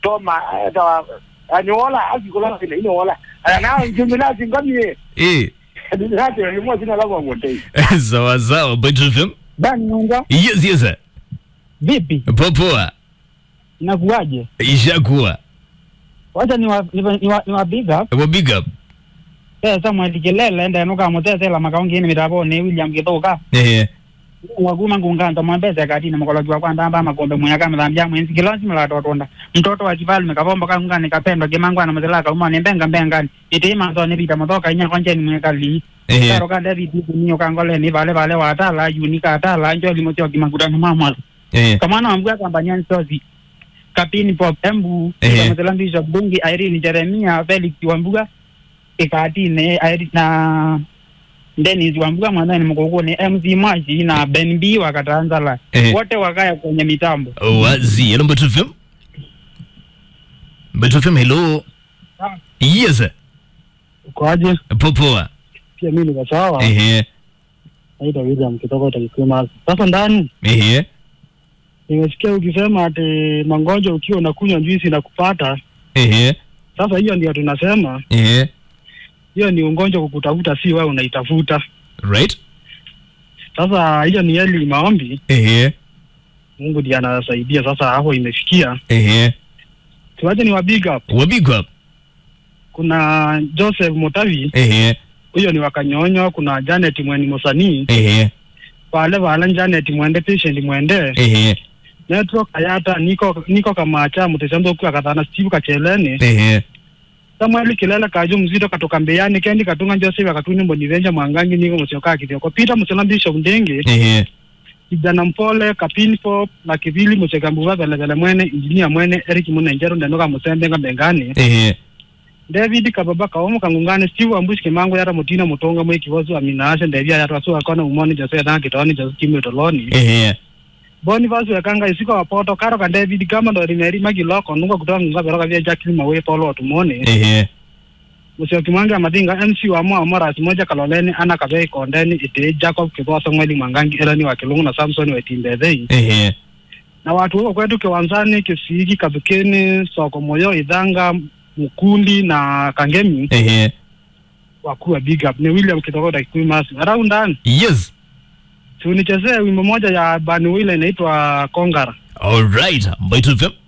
soma ta anyola azikola sina inola ana njumila singamie Eh. ndinati yimo sina la ngotei Sawa sawa Mbeto FM. Bani Nunga, Yes yes. sir. vipi? Popoa. Nakuaje? Ishakuwa. Wacha ni wa ni wa, ni wa, ni wa big up. Wa big up. Eh Samuel Kelele enda nuka mutete la makaungi ni mitabo ni William Kithuka. Eh. Waguma ngunganta mwambeze kati na mkolo kwa kwanda amba makombe mwaka mthambia mwenzi kilonzi mla totonda. Mtoto wa kifalume kabomba kanganga ni kapendo kimangwa na mzela uma ni mbenga mbenga. Ite manzo ni bita motoka inya konje ni mwekali. Eh. Karo kande bibi niyo kangole ni vale vale watala yunika atala njo limotio kimangudana mama. Eh. kamwana wambua kampanyani sozi kapini pop embu Ehe. kamatela bishop bungi irene jeremia felix wambuga ikatine Irene na denis wambuga mwanani mkokoni mc mwashi na ben b wakatanzala Ehe. wote wakaya kwenye mitambo Wazi. Hello Mbeto FM. Mbeto FM hello. Yes. sir. ukoaje Popoa. pia mi niko sawa Eh. naitwa william kutoka utakikwima sasa ndani Eh. nimesikia ukisema ati mangonjwa ukiwa unakunywa juisi na kupata Eh. sasa hiyo ndio tunasema Eh. hiyo ni ugonjwa kukutafuta si wewe unaitafuta Right? sasa hiyo ni eli maombi Eh. mungu ndiye anasaidia sasa hapo imefikia Eh. tuwache ni wa big up Wa big up. kuna joseph mutavi Eh. huyo ni wakanyonyo kuna janet mweni mosanii Eh. vale vala janet mwende patient mwende Eh. network ayata niko niko kamacha mutesendo kwa kathana steve kacheleni Eh. samuel kilele kaju mzito katoka mbeyani kendi katunga joseph akatunya mbonivenja mwangangi niko musiokaa kithioko peter musela bishop ndenge Eh. kijana mpole kapinfo na kivili musekambuva velevele mwene injinia mwene eric munenjero ndenoka musembenga mbengani Eh. david kababa kaomo kangungane steve ambushi kimango yara mutina mutonga mwe kivozo aminaashe ndevya yara su akona umoni jose na kitoni jose kimwe toloni Eh. boni vasu yakanga isiko wapoto karo ka david kama ndo rimeri magiloko nunga kutoka nunga beroka vya jackie mawe polo tumone Eh. musio kimango ya madinga mc wa mwa mara simoja kaloleni ana kabe kondeni ite jacob kiboso mweli mwangangi elani wa kilungu na samson wa timbethei Eh. na watu huko kwetu kiwanzani kisiki kabukeni soko moyo idhanga mkundi na kangemi Eh. wakuu wa big up ni william kitokota kikuimasi araundani Yes. tunichezee wimbo moja ya bani wile inaitwa kongara All right. Mbeto FM.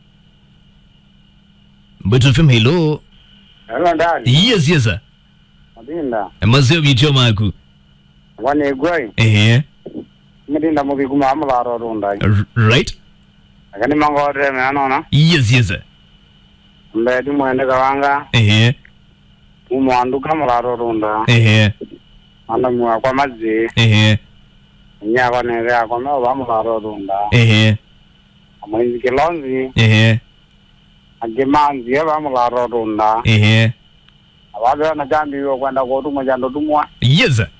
Mbeto FM hello. hello ndani Yes yes. sir. madinda Mazeo bityo maku. wane gwai Eh. madinda mubiguma amularo runda R- Right? akani mangore me anona Yes yes. sir. mbedi mwende kawanga Eh. umwandu kamularo runda Eh. anda mwa kwa mazi Eh. nyako nere ako me oba mularo runda Eh. amwinzi kilonzi Eh. agimanzi oba mularo runda Eh. ababe na jambi yo kwenda kotumwa jando tumwa Yes. sir.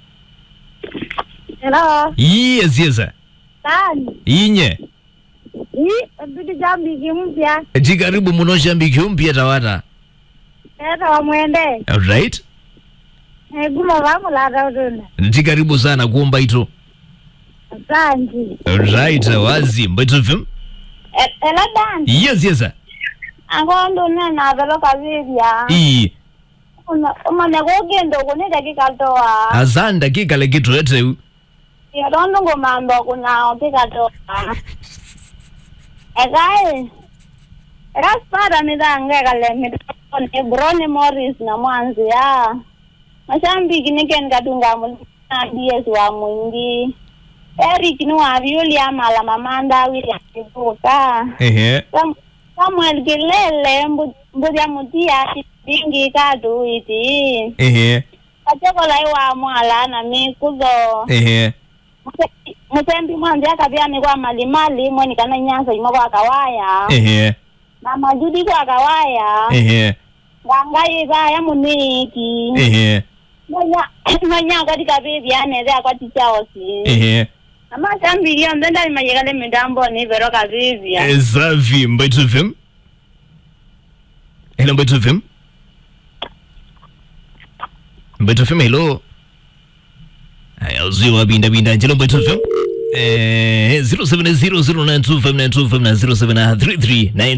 Hello, Yes yes. sir. nani? Inye. Hii bibi jambi mpya. Jikaribu muno shambiki mpya tawata. Eta wa mwende. All right? Eh guma vangu la rauduna. Jikaribu sana kuomba ito. Asante. All right. Wazi. Mbeto FM. Ela dan. Yes yes. sir. Angondo na na velo kavivya. Ii. Una uma ne gogendo kune dakika toa. Asante dakika lekitu ete. Ya dondo ngomando kuna opika toa. Egai. Raspada midange kale mitone Brony Morris na mwanzi ya. Mashambiki niken katunga mulina DS wa mwingi. Eric ni wa William ala mamanda William Kibuka. Eh. Sam- Samuel Kilele mbu- mbudia mutia bingi kadu iti. Eh. Kachokola iwa mwala na mikuzo. Eh. Muse- Musembi mwanzi akabia mikwa malimali mweni kana nyanza imo kwa kawaya. Eh. Na majudi kwa kawaya. Eh. Wangai ya muniki. Eh. Nonya nonya katika bibi aneze akwati chaosi. Eh. Ama shambili ondenda imayegale midambo ni vero kavivya. Safi. Mbeto FM. Hello Mbeto FM. Mbeto FM hello. Haya uziwa binda binda njelo Mbeto FM. Eh 0700925925 na 0733